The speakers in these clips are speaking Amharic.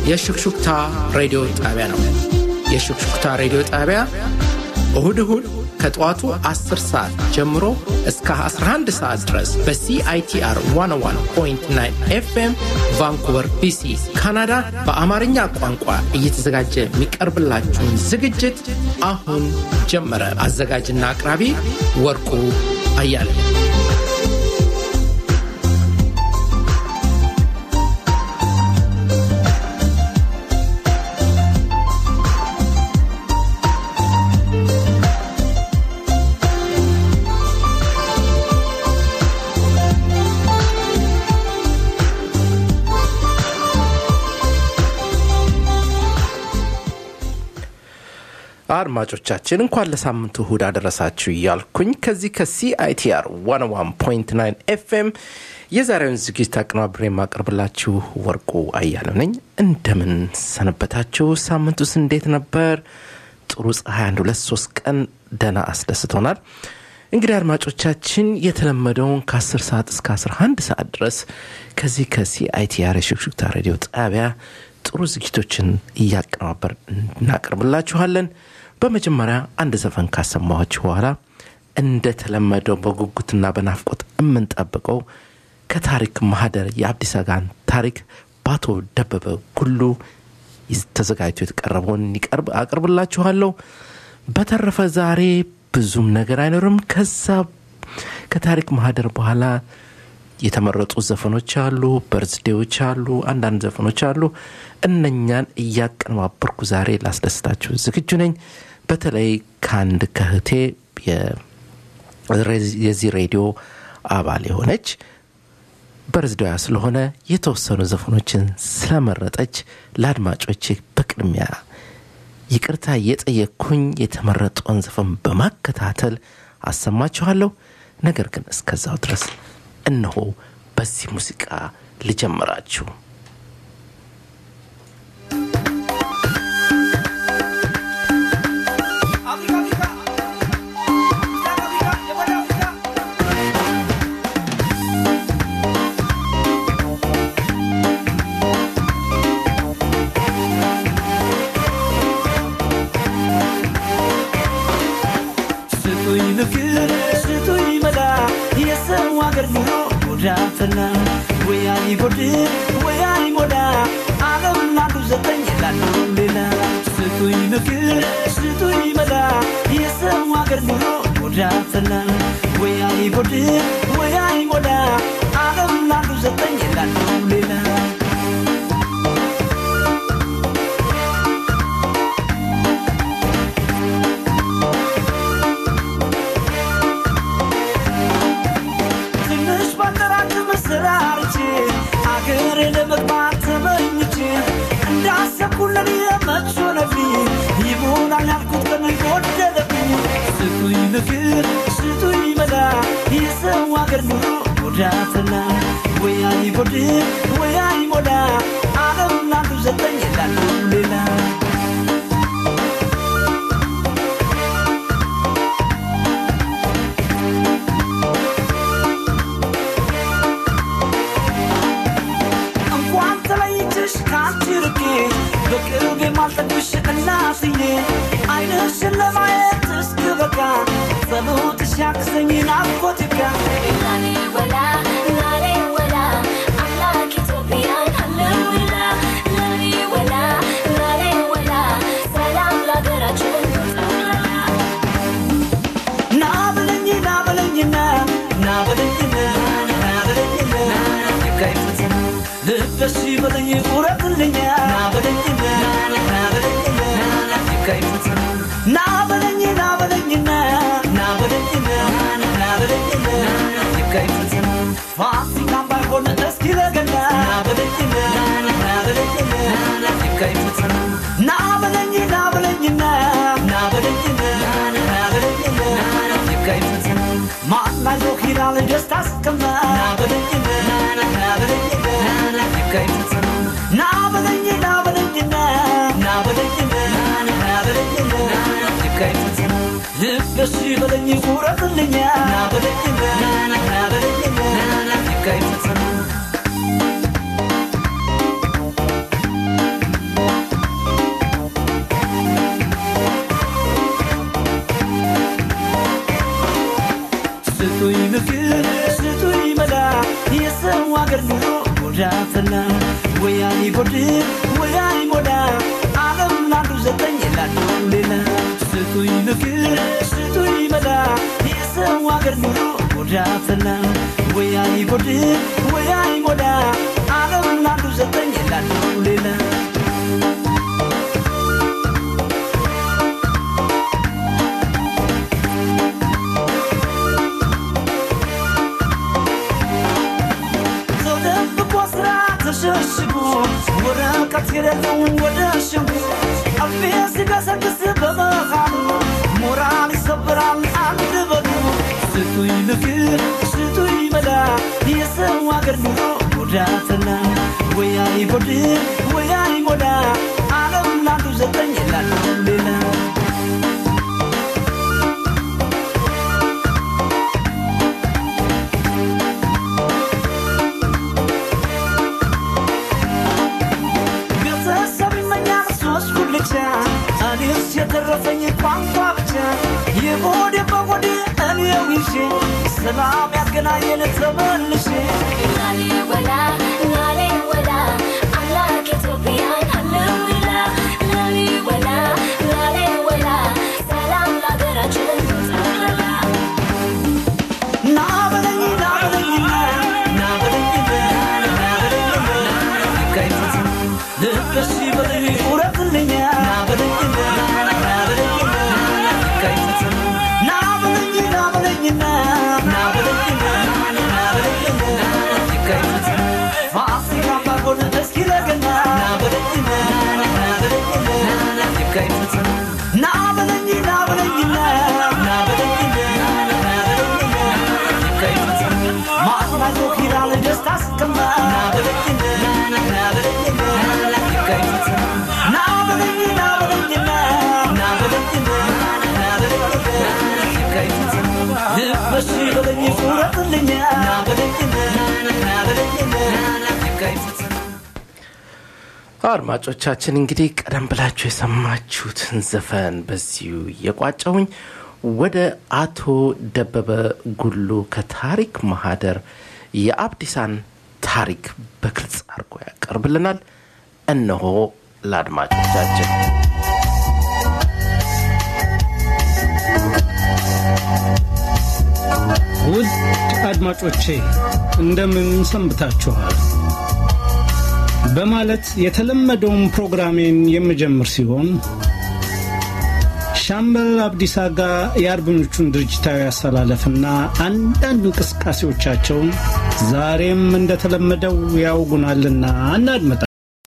የሹክሹክታ ሬዲዮ ጣቢያ ነው። የሹክሹክታ ሬዲዮ ጣቢያ እሁድ እሁድ ከጠዋቱ 10 ሰዓት ጀምሮ እስከ 11 ሰዓት ድረስ በሲአይቲአር 101.9 ኤፍኤም ቫንኩቨር ቢሲ ካናዳ በአማርኛ ቋንቋ እየተዘጋጀ የሚቀርብላችሁን ዝግጅት አሁን ጀመረ። አዘጋጅና አቅራቢ ወርቁ አያለ አድማጮቻችን እንኳን ለሳምንቱ እሁድ አደረሳችሁ እያልኩኝ ከዚህ ከሲአይቲአር 101.9 ኤፍኤም የዛሬውን ዝግጅት አቀናብሬ የማቀርብላችሁ ወርቁ አያለው ነኝ። እንደምን ሰነበታችሁ? ሳምንቱስ እንዴት ነበር? ጥሩ ፀሐይ አንድ ሁለት ሶስት ቀን ደና አስደስቶናል። እንግዲህ አድማጮቻችን የተለመደውን ከ10 ሰዓት እስከ 11 ሰዓት ድረስ ከዚህ ከሲአይቲአር የሹክሹክታ ሬዲዮ ጣቢያ ጥሩ ዝግጅቶችን እያቀናበር እናቀርብላችኋለን። በመጀመሪያ አንድ ዘፈን ካሰማኋችሁ በኋላ እንደተለመደው በጉጉትና በናፍቆት የምንጠብቀው ከታሪክ ማህደር የአዲስ አጋን ታሪክ በአቶ ደበበ ጉሉ ተዘጋጅቶ የተቀረበውን ይቀርብ አቅርብላችኋለሁ። በተረፈ ዛሬ ብዙም ነገር አይኖርም። ከዛ ከታሪክ ማህደር በኋላ የተመረጡ ዘፈኖች አሉ፣ በርዝዴዎች አሉ፣ አንዳንድ ዘፈኖች አሉ። እነኛን እያቀነባበርኩ ዛሬ ላስደስታችሁ ዝግጁ ነኝ። በተለይ ከአንድ ከህቴ የዚህ ሬዲዮ አባል የሆነች በርዝዴዋ ስለሆነ የተወሰኑ ዘፈኖችን ስለመረጠች ለአድማጮች በቅድሚያ ይቅርታ እየጠየቅኩኝ የተመረጠውን ዘፈን በማከታተል አሰማችኋለሁ። ነገር ግን እስከዛው ድረስ እነሆ በዚህ ሙዚቃ ልጀምራችሁ። ዳፈና ወያ ይጎድል ወያ ይሞላ ዓለም ላንዱ ዘጠኝ ላንዱ ሌላ ስጡኝ ምክር ስጡኝ መላ የሰው ሀገር ኑሮ ጎዳፈና ወያ ይጎድል ወያ ይሞላ ዓለም ላንዱ ዘጠኝ ላንዱ ሌላ ተራርቼ አገሬ ለመግባት ተመኝቼ እንዳሰብኩለን የመች ሆነብኝ ይሞላል ያልኩት ቀን ጎደለብኝ ስጡኝ ምክር ስጡኝ መላ የሰው አገር ኑሮ ጎዳፈላ ወያ ይጎድል ወያ ይሞላ ዓለም ላንዱ ዘጠኝ ላንዱ ሌላ ርቄ በቅርብ የማልጠግብሽ እናትዬ አይንሽን ለማየት እስክበቃ ጸሎትሽ ያግዘኝ ናፍቆት ይብቃ ወላ ላሌ ወላ አምላክ ኢትዮጵያን አለውላ ላሌ ወላ ላሌ ወላ ሰላም ለሀገራችን ና በለኝ ና በለኝና ና በለኝና ና በለኝና ይካይፈትን ልበሽ በለኝ ቁረጥልኛ ና በለኝና ና በለኝና ይካይፈትን ና በለኝ ና በለኝና ና በለኝና ና በለኝና ይካይፈትን ፋሲካም ባይሆን እስኪ ለገና ና በለኝና ና በለኝና ይካይፈትን ና በለኝ ና በለኝና ና በለኝና ና በለኝና ይካይፈትን ማናይዞ ኪራል ደስታ ስቀማ ና በለኝና ና በለኝና ይካይፈትን ና በለኝ ና በለኝና ና በለኝና ና በለኝና ይካይፈትን ልበሽ በለኝ ቁረጥልኛ ና በለኝና ና በለኝና ይካይፈትን ፈላ ወይ አይጎድል ወይ አይሞላ ዓለም ላንዱ ዘጠኝ ላንዱ ሌላ ስጡኝ ምክር ስጡኝ መላ የሰው አገር ኑሮ ጎዳ ፈላ ወይ አይጎድል ወይ አይሞላ ዓለም ላንዱ ዘጠኝ ላንዱ ሌላ ሰው ደብቆ ስራ ተሸሽጎ ወረቀት የሌለው ወደ ሽጉ አፌ ሲገሰግስ በመሃሉ ሞራል ይሰብራል አንድ በሉ ስጡኝ ምክር ስጡኝ መላ የሰው አገር ኑሮ ጉዳተና ወይ አይጎድል ወይ አይሞላ ዓለም ላንዱ ዘጠኝ ላንዱ ሌላ ቤተሰብ ይመኛል ሶስት ጉልቻ እኔስ የተረፈኝ ቋንቋ ብቻ የሆዴ በሆዴ እኔው ይዤ ሰላም ያገናኘን ተመልሼ ላሊወላ ላሊወላ አምላክ ኢትዮጵያን ሃሌሉያ ላሊወላ ላሊወላ ሰላም ለሀገራችን ጠቅላላ ና በለኝ ና በለኝና ና በለኝና ና በለኝና ይካይፈት ልበሽ በለኝ ቁረጥልኛ ና በለኝና ና በለኝና ይካይፈት ና በለኝ ና በለኝና ና በለኝና ና በለኝና ይካይፈት ፋሲካ ባጎን እስኪ ለገና ና በለኝና ና በለኝና ይካይፈት ና በለኝ ና በለኝና ና በለኝና ና በለኝና ይካይፈት ማጽናቶ ኪራል ደስታ ስቀማ ና በለኝና ና በለኝና ይካይፈት ና በለኝ ና በለኝና ና በለኝና ና በለኝና ይካይፈት ልበሽ በለኝ ቁረጥልኛ ና በለኝና ና በለኝና ይካይፈት አድማጮቻችን እንግዲህ ቀደም ብላችሁ የሰማችሁትን ዘፈን በዚሁ የቋጨውኝ ወደ አቶ ደበበ ጉሉ ከታሪክ ማህደር የአብዲሳን ታሪክ በግልጽ አድርጎ ያቀርብልናል። እነሆ ለአድማጮቻችን ውድ አድማጮቼ እንደምን ሰንብታችኋል? በማለት የተለመደውን ፕሮግራሜን የምጀምር ሲሆን ሻምበል አብዲሳ ጋር የአርበኞቹን ድርጅታዊ አሰላለፍና አንዳንድ እንቅስቃሴዎቻቸውን ዛሬም እንደተለመደው ያውጉናልና እናድመጣቸው።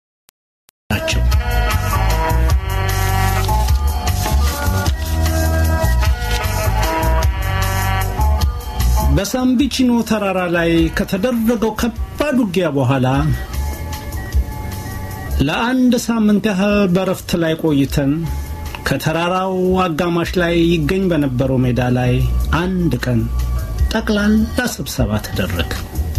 በሳምቢቺኖ ተራራ ላይ ከተደረገው ከባድ ውጊያ በኋላ ለአንድ ሳምንት ያህል በረፍት ላይ ቆይተን ከተራራው አጋማሽ ላይ ይገኝ በነበረው ሜዳ ላይ አንድ ቀን ጠቅላላ ስብሰባ ተደረገ።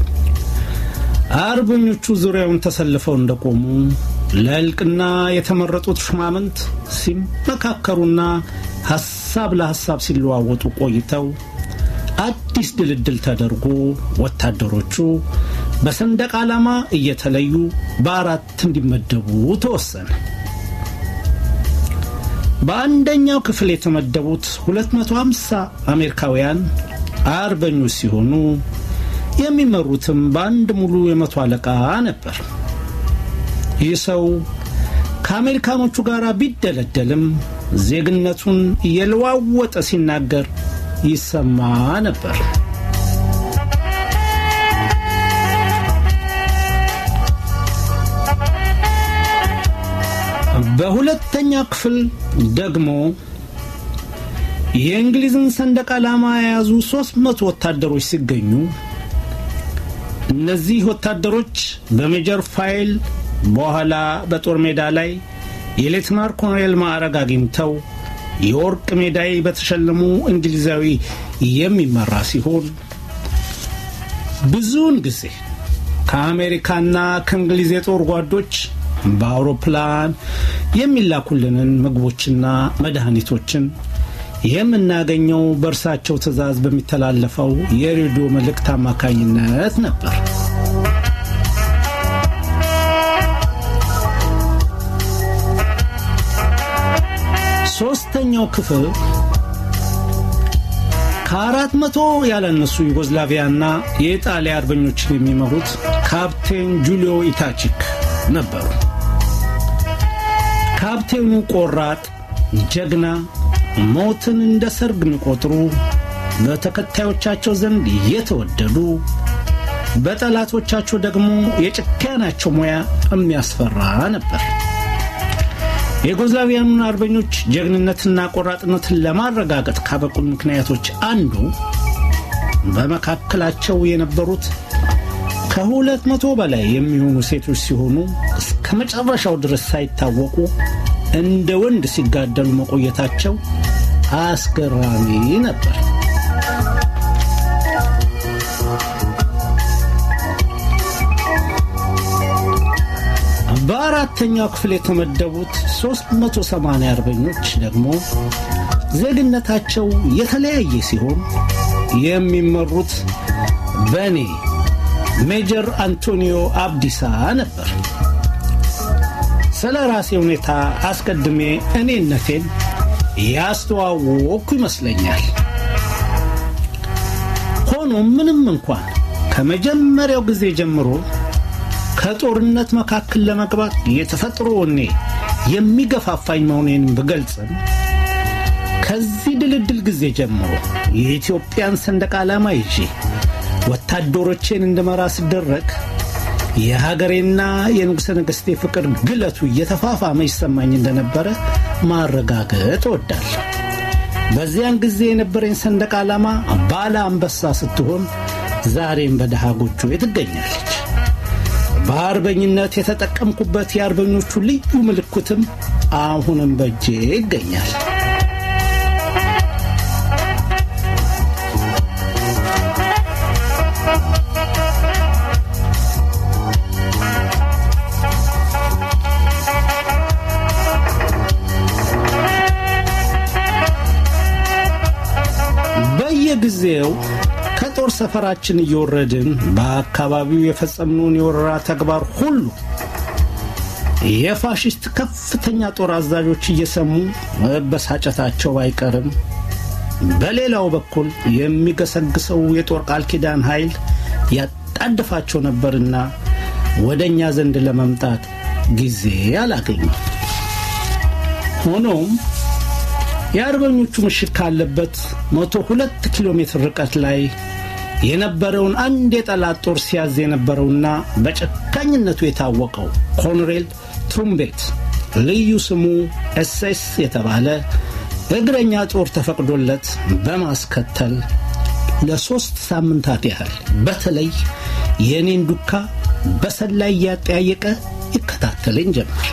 አርበኞቹ ዙሪያውን ተሰልፈው እንደቆሙ ለእልቅና የተመረጡት ሹማምንት ሲመካከሩና ሐሳብ ለሐሳብ ሲለዋወጡ ቆይተው አዲስ ድልድል ተደርጎ ወታደሮቹ በሰንደቅ ዓላማ እየተለዩ በአራት እንዲመደቡ ተወሰነ። በአንደኛው ክፍል የተመደቡት 250 አሜሪካውያን አርበኞች ሲሆኑ የሚመሩትም በአንድ ሙሉ የመቶ አለቃ ነበር። ይህ ሰው ከአሜሪካኖቹ ጋር ቢደለደልም ዜግነቱን እየለዋወጠ ሲናገር ይሰማ ነበር። በሁለተኛ ክፍል ደግሞ የእንግሊዝን ሰንደቅ ዓላማ የያዙ ሦስት መቶ ወታደሮች ሲገኙ እነዚህ ወታደሮች በሜጀር ፋይል በኋላ በጦር ሜዳ ላይ የሌትናር ኮሎኔል ማዕረግ አግኝተው የወርቅ ሜዳይ በተሸለሙ እንግሊዛዊ የሚመራ ሲሆን ብዙውን ጊዜ ከአሜሪካና ከእንግሊዝ የጦር ጓዶች በአውሮፕላን የሚላኩልንን ምግቦችና መድኃኒቶችን የምናገኘው በእርሳቸው ትዕዛዝ በሚተላለፈው የሬዲዮ መልእክት አማካኝነት ነበር። በአንደኛው ክፍል ከአራት መቶ ያላነሱ ዩጎዝላቪያና የኢጣሊያ አርበኞችን የሚመሩት ካፕቴን ጁሊዮ ኢታቺክ ነበሩ። ካፕቴኑ ቆራጥ፣ ጀግና፣ ሞትን እንደ ሰርግ የሚቆጥሩ በተከታዮቻቸው ዘንድ የተወደዱ በጠላቶቻቸው ደግሞ የጭካናቸው ሙያ የሚያስፈራ ነበር። የዩጎዝላቪያኑን አርበኞች ጀግንነትና ቆራጥነትን ለማረጋገጥ ካበቁን ምክንያቶች አንዱ በመካከላቸው የነበሩት ከሁለት መቶ በላይ የሚሆኑ ሴቶች ሲሆኑ እስከ መጨረሻው ድረስ ሳይታወቁ እንደ ወንድ ሲጋደሉ መቆየታቸው አስገራሚ ነበር። በአራተኛው ክፍል የተመደቡት 380 አርበኞች ደግሞ ዜግነታቸው የተለያየ ሲሆን የሚመሩት በእኔ ሜጀር አንቶኒዮ አብዲሳ ነበር። ስለ ራሴ ሁኔታ አስቀድሜ እኔነቴን ያስተዋወቅኩ ይመስለኛል። ሆኖም ምንም እንኳን ከመጀመሪያው ጊዜ ጀምሮ ከጦርነት መካከል ለመግባት የተፈጥሮ ወኔ የሚገፋፋኝ መሆኔን ብገልጽም ከዚህ ድልድል ጊዜ ጀምሮ የኢትዮጵያን ሰንደቅ ዓላማ ይዤ ወታደሮቼን እንድመራ ስደረግ የሀገሬና የንጉሠ ነገሥቴ ፍቅር ግለቱ እየተፋፋመ ይሰማኝ እንደነበረ ማረጋገጥ እወዳለሁ። በዚያን ጊዜ የነበረኝ ሰንደቅ ዓላማ ባለ አንበሳ ስትሆን ዛሬም በደሃ ጎጆ ትገኛለች። በአርበኝነት የተጠቀምኩበት የአርበኞቹ ልዩ ምልክትም አሁንም በእጄ ይገኛል። በየጊዜው ከጦር ሰፈራችን እየወረድን በአካባቢው የፈጸምነውን የወረራ ተግባር ሁሉ የፋሽስት ከፍተኛ ጦር አዛዦች እየሰሙ መበሳጨታቸው አይቀርም። በሌላው በኩል የሚገሰግሰው የጦር ቃል ኪዳን ኃይል ያጣድፋቸው ነበርና ወደ እኛ ዘንድ ለመምጣት ጊዜ አላገኙም። ሆኖም የአርበኞቹ ምሽግ ካለበት መቶ ሁለት ኪሎ ሜትር ርቀት ላይ የነበረውን አንድ የጠላት ጦር ሲያዝ የነበረውና በጨካኝነቱ የታወቀው ኮሎኔል ትሩምቤት ልዩ ስሙ ኤስኤስ የተባለ እግረኛ ጦር ተፈቅዶለት በማስከተል ለሦስት ሳምንታት ያህል በተለይ የእኔን ዱካ በሰላይ እያጠያየቀ ይከታተለኝ ጀመር።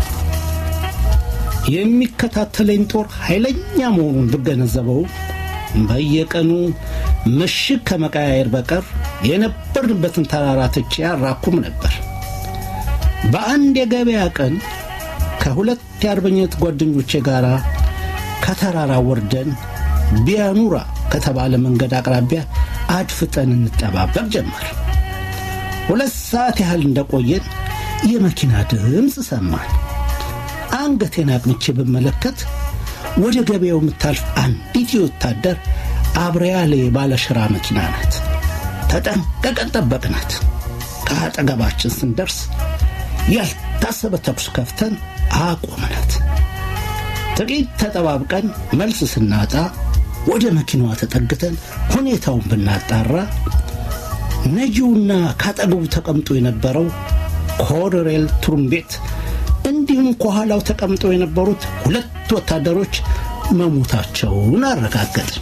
የሚከታተለኝ ጦር ኃይለኛ መሆኑን ብገነዘበው በየቀኑ ምሽግ ከመቀያየር በቀር የነበርንበትን ተራራ ትቼ አራኩም ነበር። በአንድ የገበያ ቀን ከሁለት የአርበኝነት ጓደኞቼ ጋር ከተራራ ወርደን ቢያኑራ ከተባለ መንገድ አቅራቢያ አድፍጠን እንጠባበቅ ጀመር። ሁለት ሰዓት ያህል እንደቆየን የመኪና ድምፅ ሰማን። አንገቴን አቅንቼ ብመለከት ወደ ገበያው የምታልፍ አንዲት የወታደር አብሬያሌ ባለሽራ መኪና ናት። ተጠንቀቀን ጠበቅናት። ከአጠገባችን ስንደርስ ያልታሰበ ተኩስ ከፍተን አቆምናት። ጥቂት ተጠባብቀን መልስ ስናጣ ወደ መኪናዋ ተጠግተን ሁኔታውን ብናጣራ ነጂውና ካጠገቡ ተቀምጦ የነበረው ኮሎኔል ትሩምቤት እንዲሁም ከኋላው ተቀምጠው የነበሩት ሁለት ወታደሮች መሞታቸውን አረጋገጥን።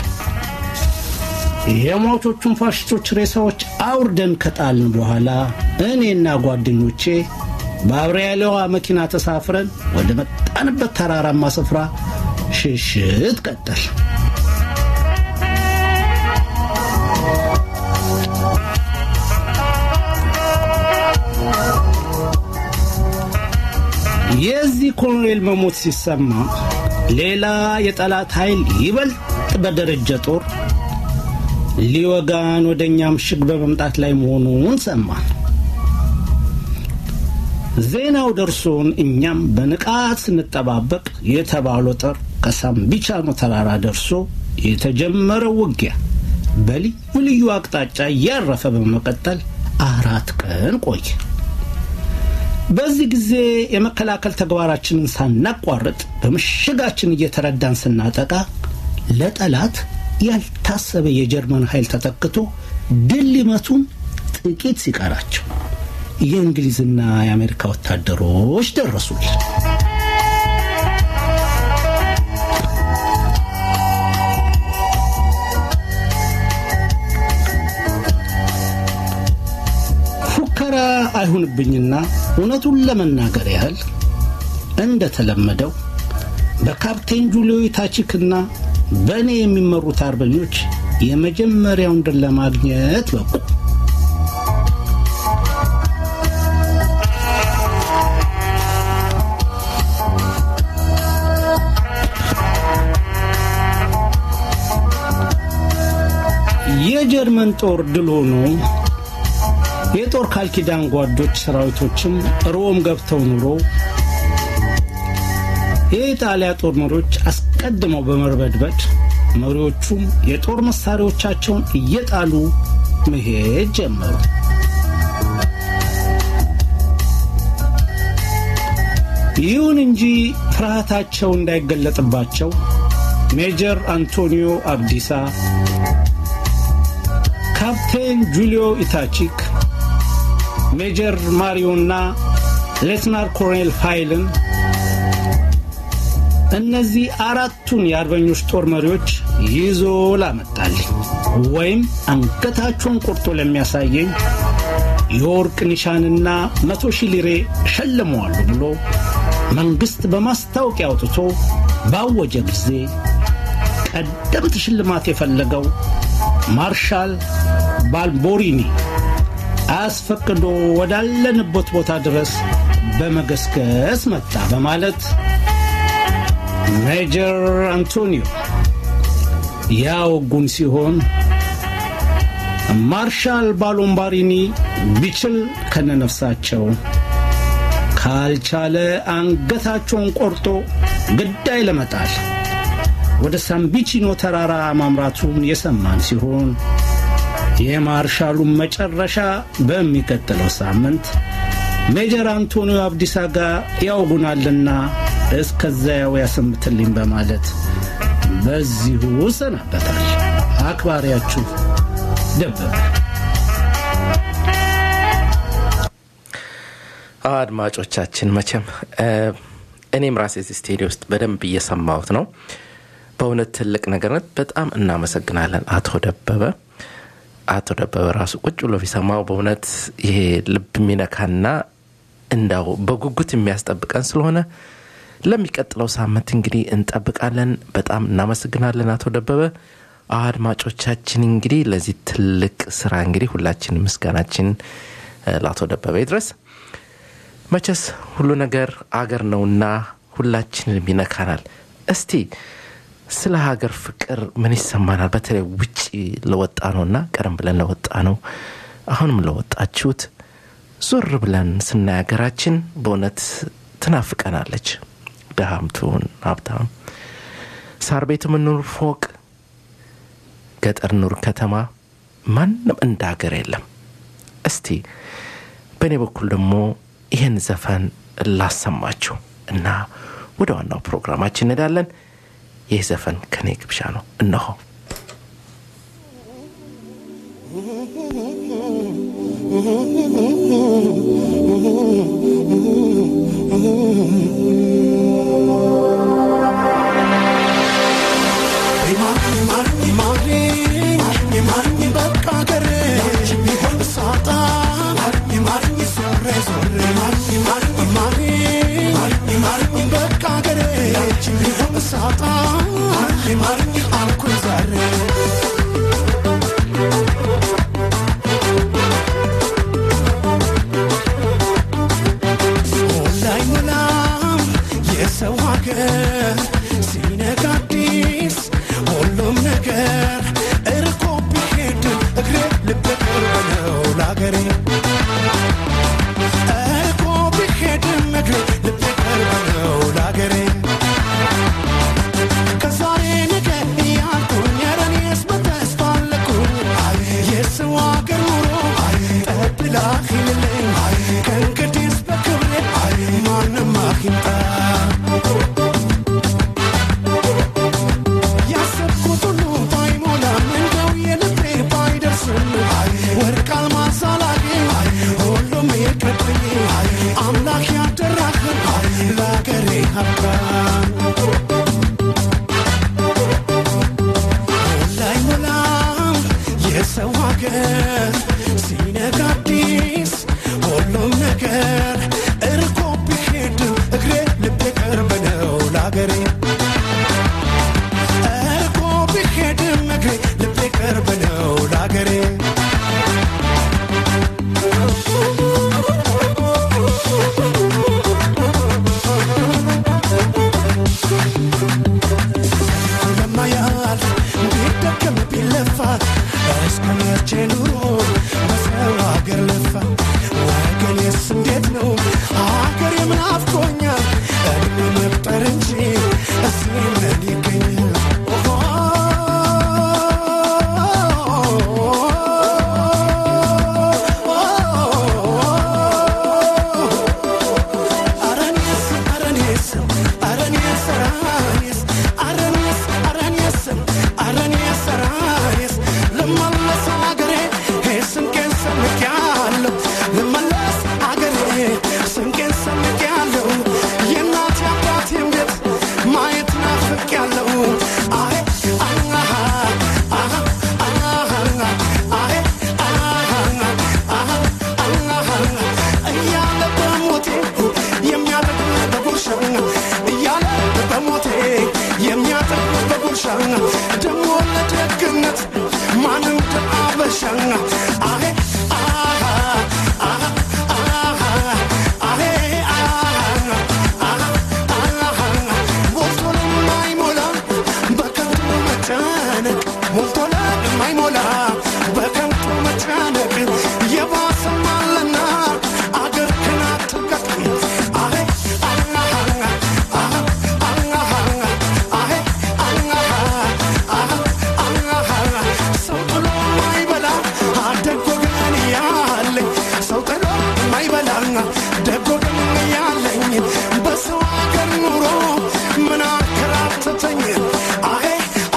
የሟቾቹን ፋሽስቶች ሬሳዎች አውርደን ከጣልን በኋላ እኔና ጓደኞቼ በአብሬያሌዋ መኪና ተሳፍረን ወደ መጣንበት ተራራማ ስፍራ ሽሽት ቀጠል። የዚህ ኮሎኔል መሞት ሲሰማ ሌላ የጠላት ኃይል ይበልጥ በደረጀ ጦር ሊወጋን ወደ እኛ ምሽግ በመምጣት ላይ መሆኑን ሰማን። ዜናው ደርሶን እኛም በንቃት ስንጠባበቅ የተባለው ጦር ከሳምቢቻኖ ተራራ ደርሶ የተጀመረው ውጊያ በልዩ ልዩ አቅጣጫ እያረፈ በመቀጠል አራት ቀን ቆየ። በዚህ ጊዜ የመከላከል ተግባራችንን ሳናቋርጥ በምሽጋችን እየተረዳን ስናጠቃ ለጠላት ያልታሰበ የጀርመን ኃይል ተተክቶ ድል ሊመቱን ጥቂት ሲቀራቸው የእንግሊዝና የአሜሪካ ወታደሮች ደረሱልን። ፉከራ አይሁንብኝና እውነቱን ለመናገር ያህል እንደተለመደው በካፕቴን ጁሊዮ ታቺክና በእኔ የሚመሩት አርበኞች የመጀመሪያውን ድል ለማግኘት በቁ። የጀርመን ጦር ድል ሆኖ የጦር ቃል ኪዳን ጓዶች ሰራዊቶችም ሮም ገብተው ኑሮ የኢጣሊያ ጦር መሪዎች አስቀድመው በመርበድበድ መሪዎቹም የጦር መሳሪያዎቻቸውን እየጣሉ መሄድ ጀመሩ። ይሁን እንጂ ፍርሃታቸው እንዳይገለጥባቸው ሜጀር አንቶኒዮ አብዲሳ፣ ካፕቴን ጁሊዮ ኢታቺክ፣ ሜጀር ማሪዮና ሌትናር ኮሎኔል ፋይልን እነዚህ አራቱን የአርበኞች ጦር መሪዎች ይዞ ላመጣልኝ ወይም አንገታቸውን ቆርጦ ለሚያሳየኝ የወርቅ ኒሻንና መቶ ሺህ ሊሬ ሸልመዋሉ ብሎ መንግሥት በማስታወቂያ አውጥቶ ባወጀ ጊዜ ቀደምት ሽልማት የፈለገው ማርሻል ባልቦሪኒ አስፈቅዶ ወዳለንበት ቦታ ድረስ በመገስገስ መጣ በማለት ሜጀር አንቶኒዮ ያወጉን ሲሆን ማርሻል ባሎምባሪኒ ቢችል ከነነፍሳቸው ካልቻለ አንገታቸውን ቆርጦ ግዳይ ለመጣል ወደ ሳምቢቺኖ ተራራ ማምራቱን የሰማን ሲሆን የማርሻሉን መጨረሻ በሚቀጥለው ሳምንት ሜጀር አንቶኒዮ አብዲሳ ጋር ያውጉናልና እስከዚያው ያሰምትልኝ በማለት በዚሁ ሰናበታል። አክባሪያችሁ ደበበ። አድማጮቻችን መቼም እኔም ራሴ እዚህ ስቴዲዮ ውስጥ በደንብ እየሰማሁት ነው። በእውነት ትልቅ ነገር ነው። በጣም እናመሰግናለን አቶ ደበበ። አቶ ደበበ ራሱ ቁጭ ብሎ ቢሰማው በእውነት ይሄ ልብ የሚነካና እንዳው በጉጉት የሚያስጠብቀን ስለሆነ ለሚቀጥለው ሳምንት እንግዲህ እንጠብቃለን። በጣም እናመሰግናለን አቶ ደበበ። አድማጮቻችን እንግዲህ ለዚህ ትልቅ ስራ እንግዲህ ሁላችን ምስጋናችን ለአቶ ደበበ ይድረስ። መቼስ ሁሉ ነገር አገር ነውና ሁላችንም ይነካናል። እስቲ ስለ ሀገር ፍቅር ምን ይሰማናል? በተለይ ውጭ ለወጣ ነውና ቀደም ብለን ለወጣ ነው አሁንም ለወጣችሁት ዞር ብለን ስናይ ሀገራችን በእውነት ትናፍቀናለች። ድሃም ትሁን ሀብታም፣ ሳር ቤት የምንኑር ፎቅ፣ ገጠር ኑር ከተማ፣ ማንም እንደ ሀገር የለም። እስቲ በእኔ በኩል ደግሞ ይህን ዘፈን ላሰማችሁ እና ወደ ዋናው ፕሮግራማችን እንሄዳለን። ይህ ዘፈን ከኔ ግብዣ ነው። እነሆ የሰው ሀገር ሲነጋ አዲስ ሁሉም ነገር እርቆ ቢሄድ እግሬ ልቤ ቅርብ ነው ለአገሬ እርቆ ቢሄድም እግሬ ልቤ ቅርብ ነው ለአገሬ ደሞ ለደግነት ማን እንደ አበሻ አሄ አሃ አሃ አሃ አሄ አሃ ሞልቶ ለማይሞላ በከንቱ መጨነቅ ሞልቶ ለማይሞላ በከንቱ መጨነቅ የባሰም አለና አገር ክናት ትቀጥ አሄ ሰው ጥሎ ማይበላ ደጎ ግን ያለኝ ሰው ጥሎ ማይበላ ደጎ ግን ያለኝ በሰው አገር ኑሮ ምን አከራተተኝ አሄ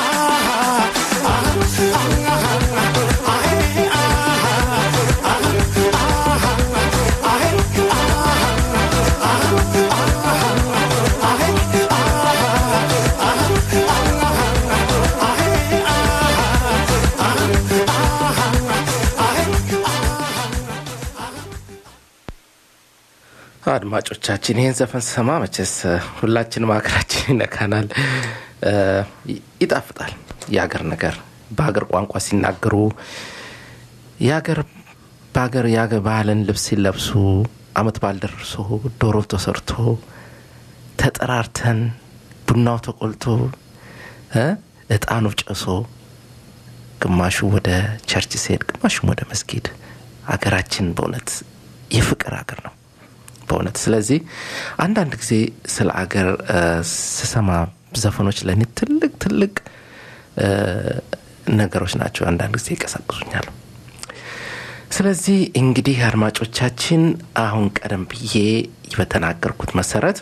አድማጮቻችን ይህን ዘፈን ስሰማ መቼስ ሁላችንም ሀገራችን ይነካናል እ፣ ይጣፍጣል የሀገር ነገር በሀገር ቋንቋ ሲናገሩ የሀገር በሀገር የሀገር ባህልን ልብስ ሲለብሱ አመት በዓል ደርሶ ዶሮ ተሰርቶ ተጠራርተን ቡናው ተቆልቶ እ፣ እጣኑ ጨሶ ግማሹ ወደ ቸርች ሲሄድ ግማሹም ወደ መስጊድ ሀገራችን በእውነት የፍቅር ሀገር ነው በእውነት ስለዚህ አንዳንድ ጊዜ ስለ አገር እ፣ ስሰማ ዘፈኖች ለእኔ ትልቅ ትልቅ እ፣ ነገሮች ናቸው አንዳንድ ጊዜ ይቀሰቅሱኛል ስለዚህ እንግዲህ አድማጮቻችን አሁን ቀደም ብዬ በተናገርኩት መሰረት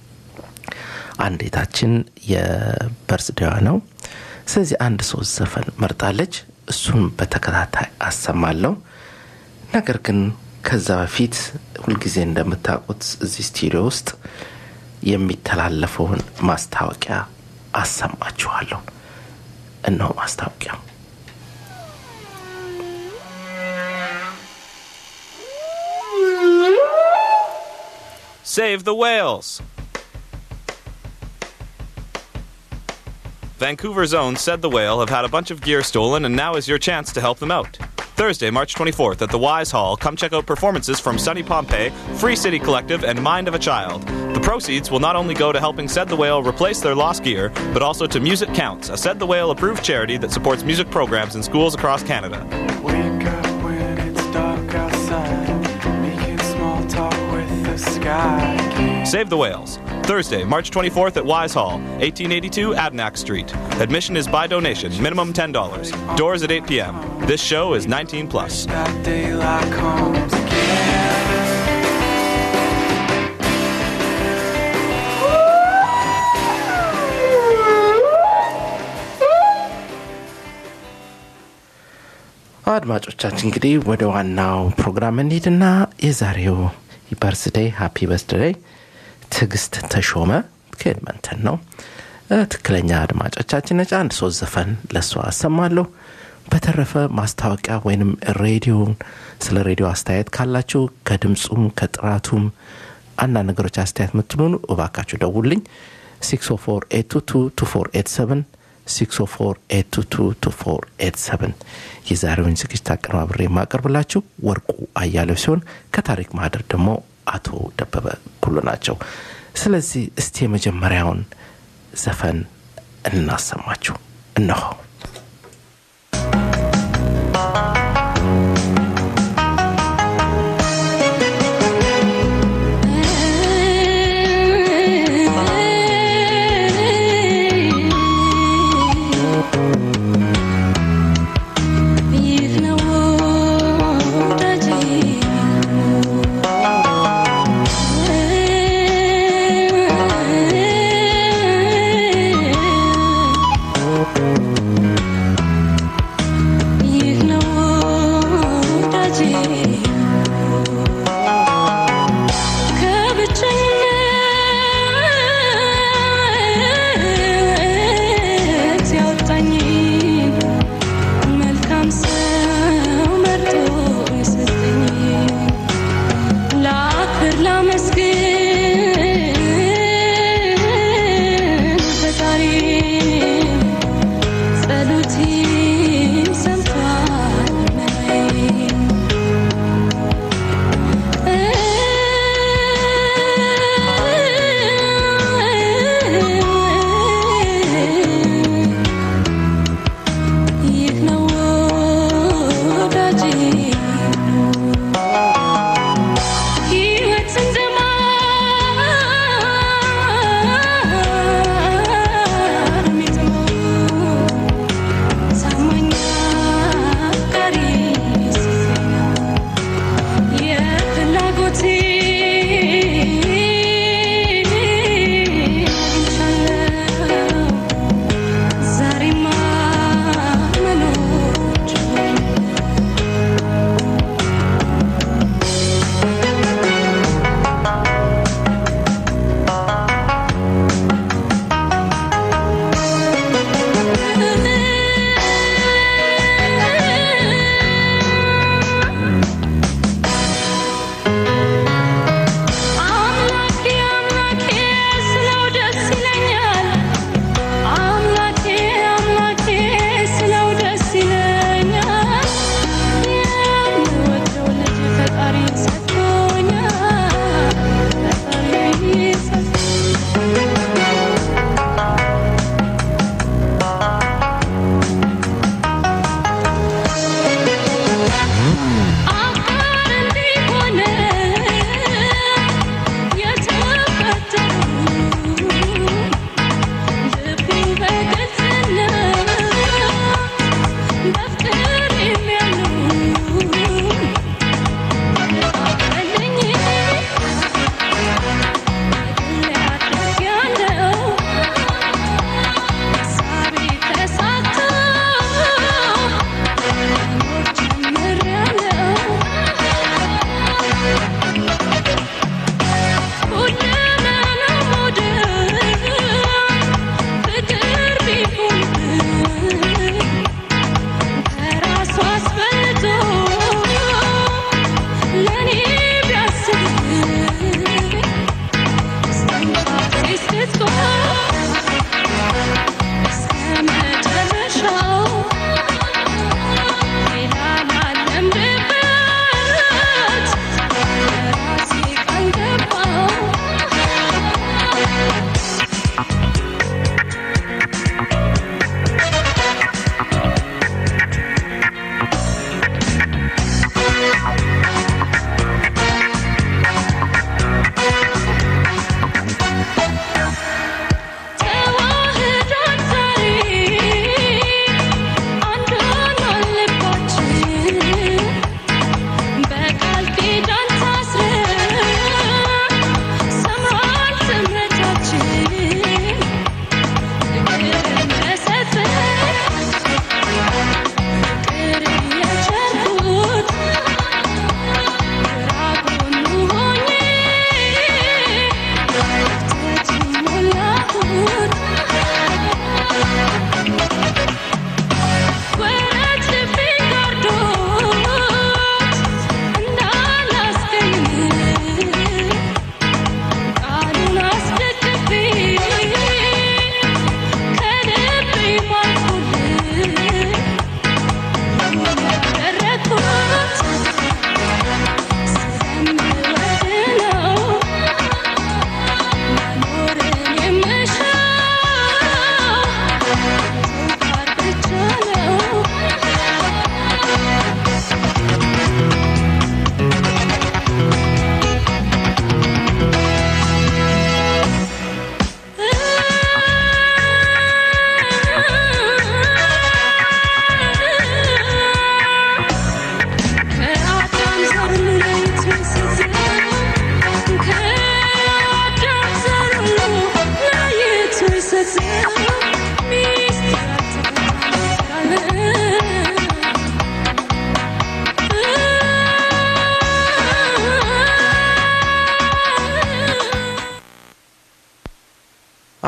አንዴታችን የበርስዴዋ ነው ስለዚህ አንድ ሶስት ዘፈን መርጣለች እሱን በተከታታይ አሰማለሁ ነገር ግን ከዛ በፊት ሁልጊዜ እንደምታውቁት እዚህ ስቱዲዮ ውስጥ የሚተላለፈውን ማስታወቂያ አሰማችኋለሁ እነሆ ማስታወቂያው Save the whales! Vancouver's own Said the Whale have had a bunch of gear stolen, and now is your chance to help them out. Thursday, March 24th at the Wise Hall, come check out performances from Sunny Pompeii, Free City Collective, and Mind of a Child. The proceeds will not only go to helping Said the Whale replace their lost gear, but also to Music Counts, a Said the Whale approved charity that supports music programs in schools across Canada. Wake up when it's dark outside, making small talk with the sky. Save the Whales. Thursday, March 24th at Wise Hall, 1882 Abnack Street. Admission is by donation, minimum $10. Doors at 8 p.m. This show is 19 plus. That daylight comes again. አድማጮቻችን እንግዲህ ወደ ዋናው ፕሮግራም እንሂድና የዛሬው በርስደይ ሃፒ በርስደይ ትዕግስት ተሾመ ከኤድመንተን ነው እ፣ ትክክለኛ አድማጮቻችን ነች አንድ ሶስት ዘፈን ለእሷ አሰማለሁ በተረፈ ማስታወቂያ ወይንም ሬዲዮን ስለ ሬዲዮ አስተያየት ካላችሁ ከድምፁም ከጥራቱም አንዳንድ ነገሮች አስተያየት የምትሉኑ እባካችሁ ደውልኝ 604 604 የዛሬውን ዝግጅት አቀነባብሬ የማቀርብላችሁ ወርቁ አያሌው ሲሆን ከታሪክ ማህደር ደግሞ አቶ ደበበ ኩሉ ናቸው ስለዚህ እስቲ የመጀመሪያውን ዘፈን እናሰማችሁ እነሆ ይህ ነው ወዳጄ ይህ ነው ወዳጄ ከብቸኝነት ያወጣኝ መልካም ሰው መርጦ የሰጠኝ ለአክብር ላመስግን ፈጣሪ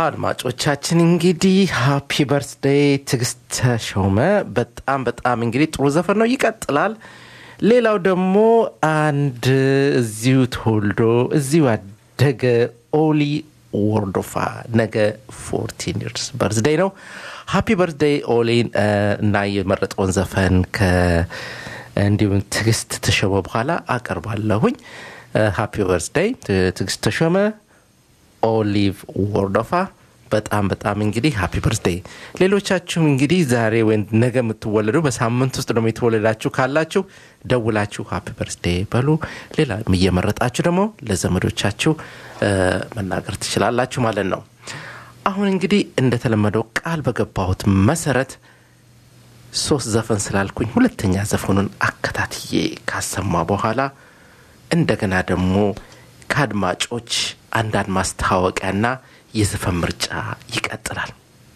አድማጮቻችን እንግዲህ ሃፒ በርትዴይ ትዕግስት ተሾመ በጣም በጣም እንግዲህ ጥሩ ዘፈን ነው ይቀጥላል ሌላው ደግሞ አንድ እዚሁ ተወልዶ እዚሁ ያደገ ኦሊ ወርዶፋ ነገ ፎርቲን ይርስ በርዝደይ ነው ሃፒ በርዝደይ ኦሊን እ፣ እና የመረጠውን ዘፈን ከ እንዲሁም ትዕግስት ተሾመ በኋላ አቀርባለሁኝ ሃፒ በርዝደይ ትዕግስት ተሾመ ኦሊቭ ወርዶፋ በጣም በጣም እንግዲህ ሃፒ በርዝዴይ ሌሎቻችሁም እንግዲህ ዛሬ ወይ ነገ የምትወለዱ በሳምንት ውስጥ ደግሞ የተወለዳችሁ ካላችሁ ደውላችሁ ሃፒ በርዝዴይ በሉ ሌላ እየመረጣችሁ ደግሞ ለዘመዶቻችሁ እ፣ መናገር ትችላላችሁ ማለት ነው አሁን እንግዲህ እንደተለመደው ቃል በገባሁት መሰረት ሶስት ዘፈን ስላልኩኝ ሁለተኛ ዘፈኑን አከታትዬ ካሰማ በኋላ እንደገና ደግሞ ከአድማጮች አንዳንድ ማስታወቂያና የዘፈን ምርጫ ይቀጥላል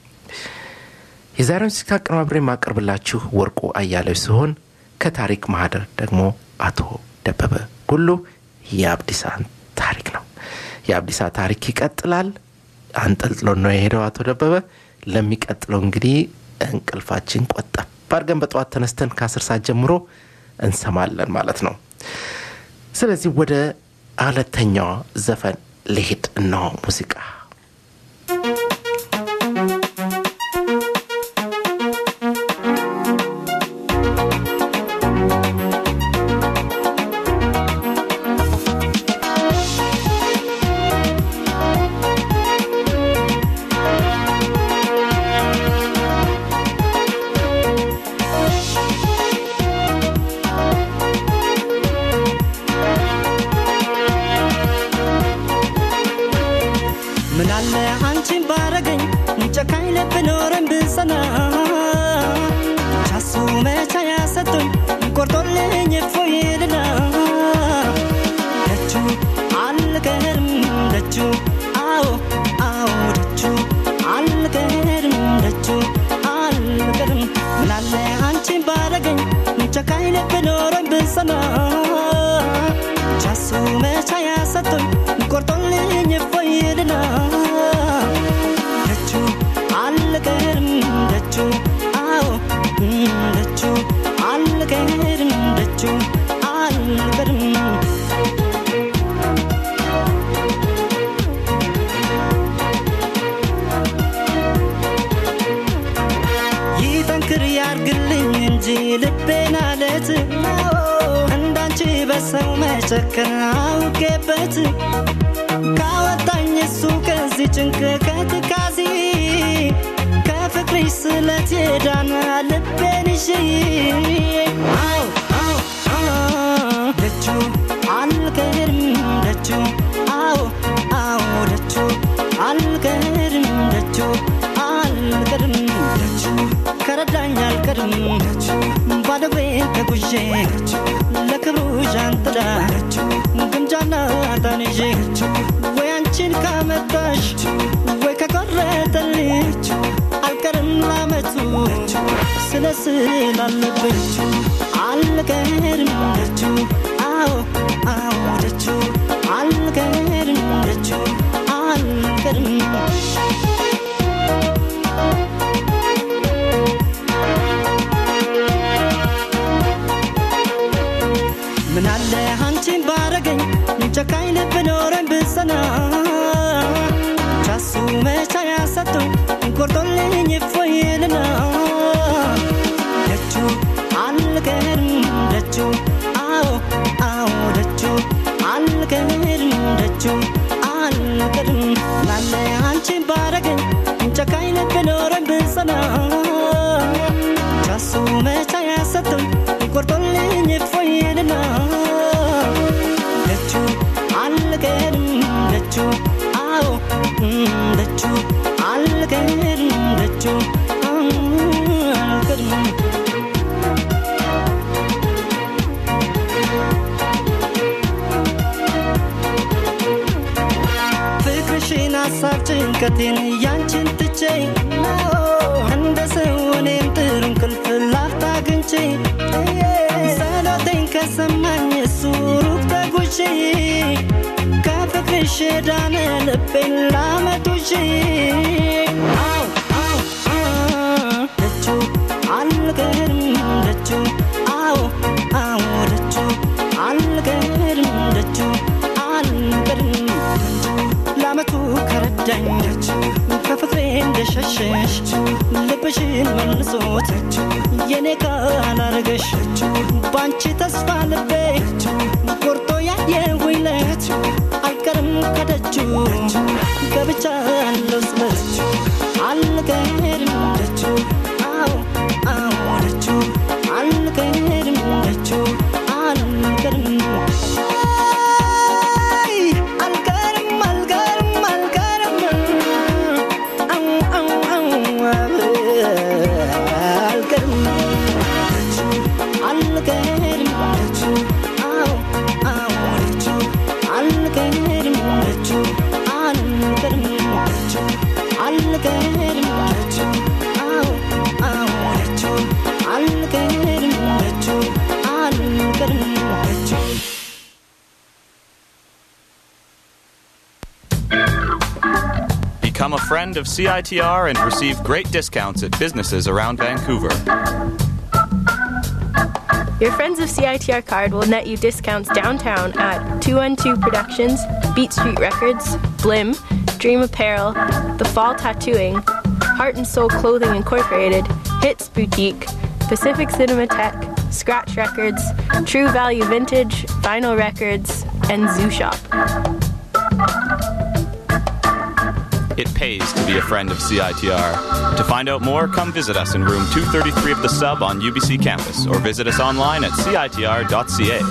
የዛሬውን ሲካ አቀነባብሬ የማቀርብላችሁ ወርቁ አያሌው ሲሆን ከታሪክ ማህደር ደግሞ አቶ ደበበ ጉሉ የአብዲሳን ታሪክ ነው የአብዲሳ ታሪክ ይቀጥላል አንጠልጥሎ ነው የሄደው አቶ ደበበ ለሚቀጥለው እንግዲህ እንቅልፋችን ቆጠብ አድርገን በጠዋት ተነስተን ከአስር ሰዓት ጀምሮ እንሰማለን ማለት ነው ስለዚህ ወደ ሁለተኛዋ ዘፈን ልሄድ እነሆ ሙዚቃ ምናለ አንቺን ባረገኝ ጨካኝ ልብ ኖረን ብሰና ቻሱ መቻ ያሰጡኝ ቆርጦልኝ እፎይልና ደጁ አልቀርም ደጁ አዎ አዎ ደጁ አልቀርም ደጁ አልቀርም ምናለ አንቺን ባረገኝ ጨካኝ ልብ ኖረን ብሰና ቻሱ መቻ ያሰጡኝ ቆርጦልኝ እፎይልና ደጁ አልቀርም ደጁ አዎ ደጁ አልቀርም ደጁ አልቀርም ይጠንክር ያርግልኝ እንጂ ልቤን አለት እንዳንቺ በሰው መጨከን አውቄበት ካወጣኝ እሱ ከዚህ ጭንቅ ከትካዜ ከፍቅርሽ ስለት የዳነ ልቤን ይዤ አዎ አዎ አዎ ደጁ አልቀርም ደጁ አዎ አዎ ደጁ አልቀርም ደጁ አልቀርም ደጁ ከረዳኝ አልቀርም ደጁ ባዶ እግሬን ተጉዤ ለክብሩ ዣንጥላ ግምጃና ጣንዤ ወይ አንቺን ካመጣሽ ወይ ከቆረጠልኝ አልቀርም ላመቱ ስለ ስላለብኝ አልቀርም ደጁ አዎ አዎ ደጁ አልቀርም ደጁ አልቀርም ምናለ አንቺን ባረገኝ ጨካኝ ልብ ኖረን ብሰና ቻሱ መቻ ያሰጡኝ ቆርጦልኝ እፎይልና ደጁ አልቀርም ደጁ አዎ አዎ ደጁ አልቀርም ደጁ አልቀርም ምናለ አንቺን ባረገኝ ጨካኝ ልብ ኖረን ብሰና ቻሱ መቻ ያሰጡኝ ቆርጦልኝ እፎይልና ደጁ አልቀርም ደጁ አዎ ደጁ አልቀርም ደጁ አልቀርም ፍቅርሽን ሀሳብ ጭንቀቴን ያንቺን ትቼ እንደ ሰው እኔም ጥሩ እንቅልፍ ላፍታ አግኝቼ ጸሎቴን ከሰማኝ እሱ ሩቅ ተጉዤ ከፍቅርሽ ዳነ ልቤን ላመጡሽ መሸሽ ልብሽን መልሶት የኔ ካላረገሽ ባንቺ ተስፋ ልቤ ቆርጦ ያየሁለት አልቀርም ከደጁ ገብቻለሁ ስበች አልቀርም ደጁ አዎ አዎ ደጁ አልቀርም ደጁ አልቀርም አይ አልቀርም አልቀርም አልቀርም አው አው አው አልቀርም ደጁ አልቀርም ደጁ አዎ አዎ ደጁ አልቀርም ደጁ አልቀርም ደጁ አልቀርም ደጁ አዎ አዎ ደጁ አልቀርም ደጁ አልቀርም ደጁ Become a friend of CITR and receive great discounts at businesses around Vancouver. Your Friends of CITR card will net you discounts downtown at 212 Productions, Beat Street Records, Blim, Dream Apparel, The Fall Tattooing, Heart and Soul Clothing Incorporated, Hits Boutique, Pacific Cinematheque, Scratch Records, True Value Vintage, Vinyl Records, and Zoo Shop. It pays to be a friend of CITR. To find out more, come visit us in room 233 of the sub on UBC campus or visit us online at citr.ca.